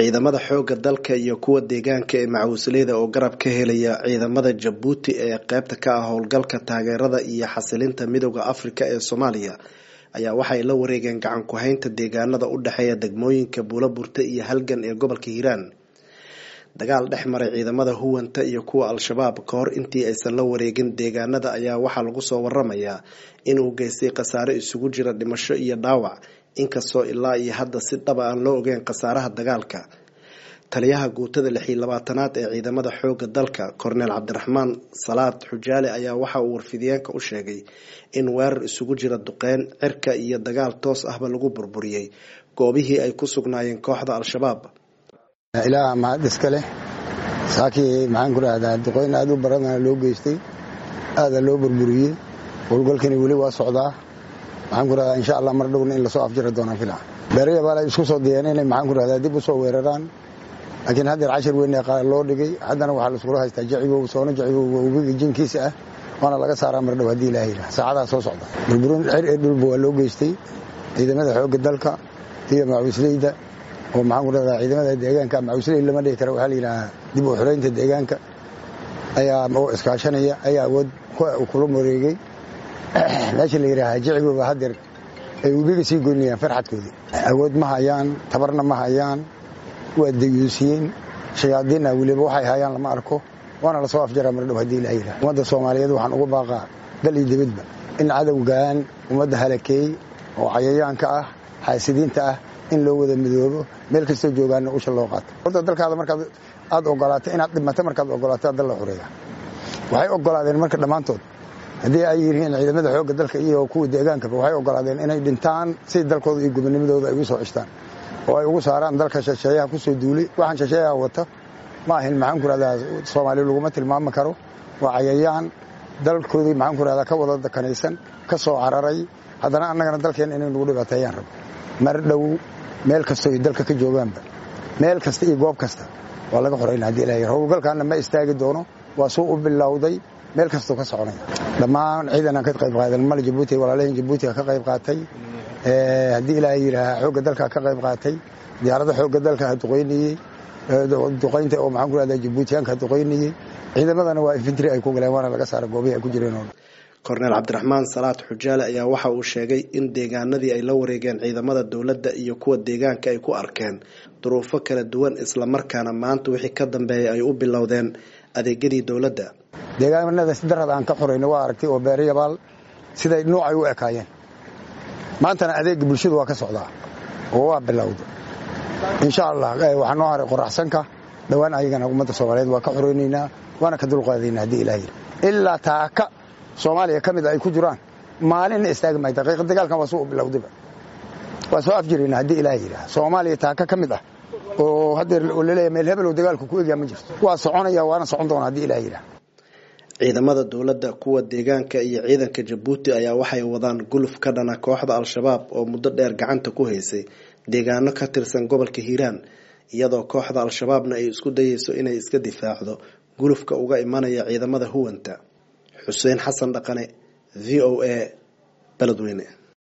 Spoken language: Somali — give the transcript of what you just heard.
ciidamada xoogga dalka iyo kuwa deegaanka ee macawisleyda oo garab ka helaya ciidamada jabuuti ee qeybta ka ah howlgalka taageerada iyo xasilinta midooda afrika ee soomaaliya ayaa waxay la wareegeen gacan ku-haynta deegaanada u dhexeeya degmooyinka buulaburte iyo halgan ee gobolka hiiraan dagaal dhex maray ciidamada huwanta iyo kuwa al-shabaab ka hor intii aysan la wareegin deegaanada ayaa waxaa lagu soo waramayaa inuu geystay khasaare isugu jira dhimasho iyo dhaawac inkastoo ilaa iyo hadda si dhaba aan loo ogeyn khasaaraha dagaalka taliyaha guutada lixiyo labaatanaad ee ciidamada xooga dalka korneel cabdiraxmaan salaad xujaale ayaa waxa uu warfidiyeenka u sheegay in weerar isugu jira duqeyn cirka iyo dagaal toos ahba lagu burburiyey goobihii ay ku sugnaayeen kooxda al-shabaab ilaaha mahad iska leh saakii maxaan ku rahdaa duqeyn aad u baradana loo geystay aada loo burburiyey howlgalkani weli waa socdaa maxaan ku rahdaa insha allah mar dhowna in lasoo afjiri doonaan fila beeraya baala isku soo dayeen inay maxaan ku rahdaa dib u soo weeraraan laakiin haddeer cashar weyn ee loo dhigay haddana waxaa laiskula haystaa jacibow soona jacibow webiga jinkiisa ah waana laga saaraa mar dhow haddii ilaah yidhaha saacadaha soo socda burburin cir ee dhulba waa loo geystay ciidamada xoogga dalka iyo macawisleyda oo maxaan ku rahdaa ciidamada deegaanka macawisley lama dhigi kara waxaa la yidhahaa dib u xoreynta deegaanka ayaa oo iskaashanaya ayaa awood kula wareegay meesha la yidhaahaa jacigooba haddeer ay webiga sii goynayaan farxadkoodii awood ma hayaan tabarna ma hayaan waa dayuusiyeen shayaadiinna weliba waxay hayaan lama arko waana lasoo afjaraa mar dhow haddii ilaah yidhaha ummadda soomaaliyeed waxaan uga baaqaa dal iyo dibadba in cadowgan ummadda halakeey oo cayayaanka ah xaasidiinta ah in loo wada midoobo meel kastoo joogaana usha loo qaato horta dalkaada markaad aad ogolaato inaad dhimato markaad ogolaato dal la xureeya waxay ogolaadeen marka dhammaantood haddii ay yihiin ciidamada xoogga dalka iyo kuwa deegaankaba waxay ogolaadeen inay dhintaan si dalkooda iyo gobonimadooda ay ugu soo cishtaan oo ay ugu saaraan dalka shasheeyaha kusoo duulay waxaan shasheeyaha wata ma ahin maxaan ku rahdaa soomaaliya laguma tilmaami karo waa cayayaan dalkoodii maxaan ku rahdaa ka wada dakanaysan ka soo cararay haddana annagana dalkeen inay nagu dhibaateeyaan rabo mar dhow meel kastoo iyo dalka ka joogaanba meel kasta iyo goob kasta waa laga xorayna haddii ilaah yar howlgalkaana ma istaagi doono waa suu u bilowday meel kastoo ka soconaya dhammaan ciidanaan ka qayb qaadan mali jabuuti walaalaheen jabuutiga ka qayb qaatay haddii ilaaha yidhaaha xoogga dalka ka qayb qaatay diyaarada xoogga dalka ha duqaynayey duqaynta oo maxaan ku rahdaa jabuutiyaanka ha duqaynayey ciidamadana waa infantry ay ku galeen waana laga saara goobihii ay ku jireen oo korneel cabdiraxmaan salaad xujaale ayaa waxa uu sheegay in deegaanadii ay la wareegeen ciidamada dowladda iyo kuwa deegaanka ay ku arkeen duruufo kala duwan islamarkaana maanta wixii ka dambeeyay ay u bilowdeen adeegyadii dowladda deegaanada si darad aan ka xorayna waa aragtay oo beerayabaal siday nuucay u ekaayeen maantana adeega bulshadu waa ka socdaa oo waa bilowda insha allah waxaa noo haray qoraxsanka dhowaan ayagana ummadda soomaaliyeed waa ka xoraynaynaa waana ka dulqaadayna haddii ilaah yiri ilaa taaka soomaaliya ka mid ay ku jiraan maalinna istaagi maayo daqiiqa dagaalkan waa suu bilowdaba waa soo afjirayna haddii ilaah yidhaha soomaaliya taaka ka mid ah oo haddeer laleeyahay meel hebelow dagaalku ku egyaa ma jirto waa soconaya waana socon doona haddii ilaah yidhaha ciidamada dowladda kuwa deegaanka iyo ciidanka jabuuti ayaa waxay wadaan guluf ka dhana kooxda al-shabaab oo muddo dheer gacanta ku haysay deegaano ka tirsan gobolka hiiraan iyadoo kooxda al-shabaabna ay isku dayeyso inay iska difaacdo gulufka uga imanaya ciidamada huwanta xuseen xasan dhaqane v o a beledweyne